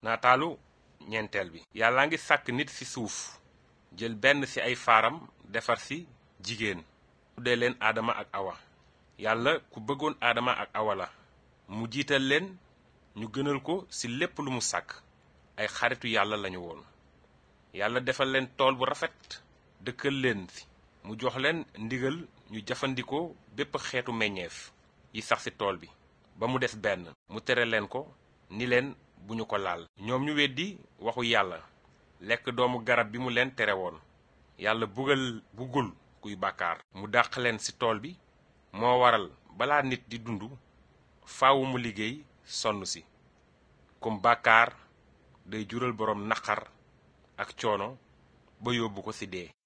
nataalu ñeenteel bi yàlla ngi sàkk nit ci suuf jël benn ci ay faaram defar ci jigéen tuddee leen aadama ak awa yàlla ku bëggoon aadama ak awa la mu jiital leen ñu gënal ko ci lépp lu mu sàkk ay xaritu yàlla lañu woon yàlla defal leen tool bu rafet dëkkal leen fi mu jox leen ndigal ñu jëfandikoo bépp xeetu meññeef yi sax ci tool bi ba mu des benn mu tere leen ko ni leen bu ñu ko laal ñoom ñu weddi waxu yàlla lekk doomu garab bi mu leen tere woon yàlla bugal bugul kuy bàkkaar mu dàq leen ci tool bi moo waral balaa nit di dund faawu mu liggéey sonn si comme bàkkaar day jural boroom naqar ak coono ba yóbbu ko ci dee